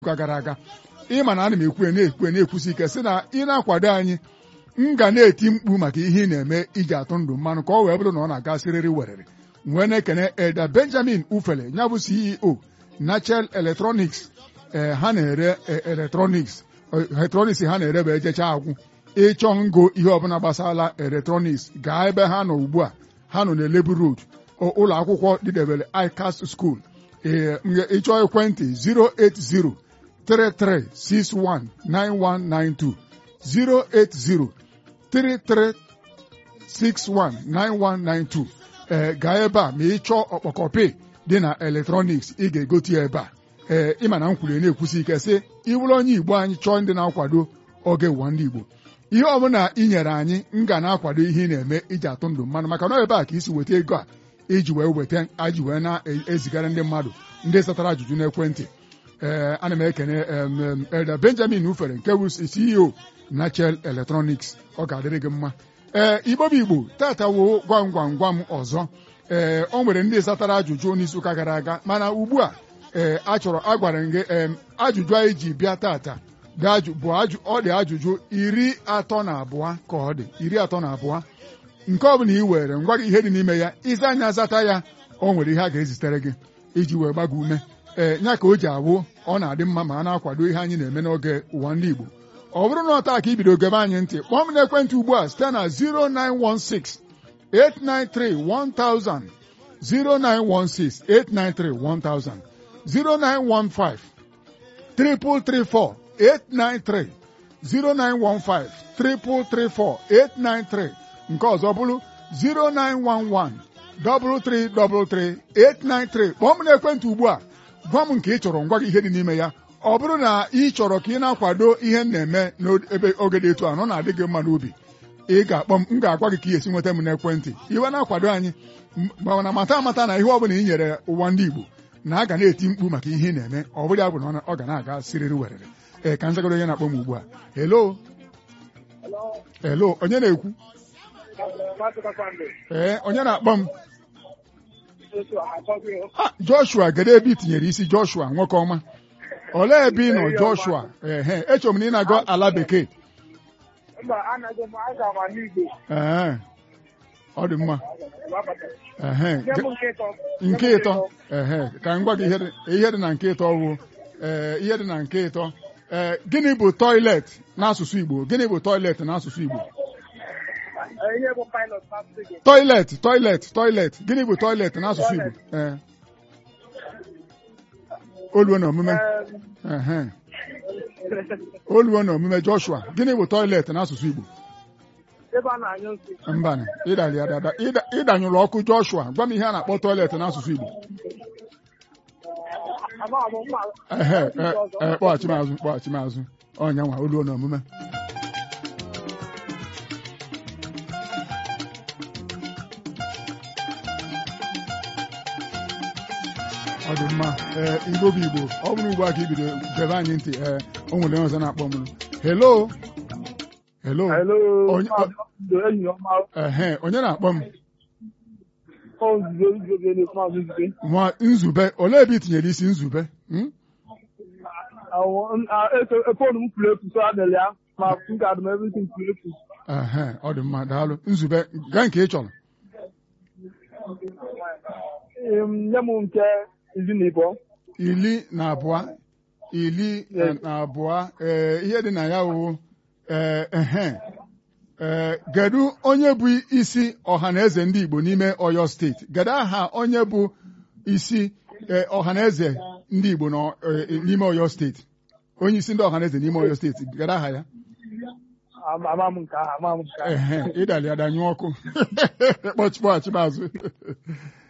ụka gara aga ịma na ana m ekwu na-ekwu na-ekwusi ike sị na ị na-akwado anyị m ga na-eti mkpu maka ihe ị na-eme iji atụ ndụ mmanụ ka ọ wee bụrụ na ọ na-aga sịrịrị werere wee na-ekene Eda Benjamin Ufele ya bụ CEO Nachel Electronics ee ha na-ere electronics electronics ha na-ere bụ ejecha agwụ ịchọ ngo ihe ọbụla gbasara electronics gaa ebe ha nọ ugbu a ha nọ na Lebu Road ụlọ akwụkwọ dịdebere ICAS School ee ịchọ ekwentị 080 33619192 08033619192 ee gaa ebe a ma ị chọọ ọkpọkọpị dị na eletrọniks ị ga-egote ya ebe a ee ịma na m kwuru na-ekwusi ike sị ịbụrụ onye Igbo anyị chọọ ndị na-akwado oge ụwa ndị Igbo ihe ọbụla ị nyere anyị m ga na-akwado ihe ị na-eme iji atụ ndụ mmanụ maka na ebe a ka isi weta ego a iji wee weta aji wee na-ezigara ndị mmadụ ndị satara ajụjụ n'ekwentị ee ana m ekene Elda Benjamin Ufere nke bụ CEO Nachel Electronics ọ ga-adịrị gị mma ee Igbo bụ Igbo tata wo gwam gwam gwam ọzọ ee o nwere ndị satara ajụjụ n'isi ụka gara aga mana ugbu a ee achọrọ agwara gị ee ajụjụ anyị ji bịa tata bụ ọ dị ajụjụ iri atọ na abụọ ka ọ dị iri atọ na abụọ nke ọ bụla ị were ngwa gị ihe dị n'ime ya ịza anya zata ya o nwere ihe a ga-ezitere gị iji wee gbago ume ee nya ka o ji awụ ọ na-adị mma ma a na-akwado ihe anyị na-eme n'oge ụwa ndị Igbo ọ bụrụ na ọta ka ibido gebe anyị ntị kpọọ m n'ekwentị ugbu a site na 0916 893 1000 0916 893 1000 0915 334 893 0915 334 893 nke ọzọ bụrụ 0911 333 893 kpọọ m n'ekwentị ugbu a gwa m nke ị chọrọ ngwa gị ihe dị n'ime ya ọ bụrụ na ị chọrọ ka ị na-akwado ihe m na-eme n'ebe oge dị etu a nọ na-adị gị mma n'obi ị ga-akpọ m m ga-agwa gị ka ị esi nweta m n'ekwentị iwe na-akwado anyị mana mata amata na ihe ọ bụla ị nyere ụwa ndị Igbo na a ga na-eti mkpu maka ihe ị na-eme ọ bụrụ ya bụ na ọ ga na-aga siriri werere ee ka nzagoro onye na-akpọ m ugbu a helo helo onye na-ekwu ee onye na-akpọ m Joshua gede ebe i tinyere isi Joshua nwoke ọma olee ebe ị nọ Joshua ehe echọrọ m na ị na-agụ ala bekee ee ọ dị mma ehe nke ịtọ ehe ka m gwa gị ihe dị na nke ịtọ wụ ee ihe dị na nke ịtọ ee gịnị bụ toilet n'asụsụ Igbo gịnị bụ toilet n'asụsụ Igbo toilet toilet toilet gịnị bụ toilet n'asụsụ Igbo ee oluo na omume oluo na omume Joshua gịnị bụ toilet n'asụsụ Igbo mba ịdanyụrụ ọkụ Joshua gwa m ihe a na-akpọ toilet n'asụsụ Igbo ee kpọghachi m azụ kpọghachi m azụ ọnya nwa oluo na omume ọ dị mma ee Igbo bụ Igbo ọ bụrụ ugbu a ka ibido gebe anyị ntị ee o nwere onye ọzọ na-akpọ m hello hello ehe onye na-akpọ m nwa nzube olee ebe i tinyere isi nzube ehe ọ dị mma daalụ nzube gaa nke ị chọrọ iri na abụọ iri na abụọ ee ihe dị na ya wụ ehe ee kedu onye bụ isi ọhaneze ndị Igbo n'ime Ọyọ steeti kedu aha onye bụ isi ọhaneze ndị Igbo n'ime Ọyọ steeti onye isi ndị ọhaneze n'ime Ọyọ steeti kedu aha ya ehe ịdali adanyụ ọkụ kpọchikpọghachi azụ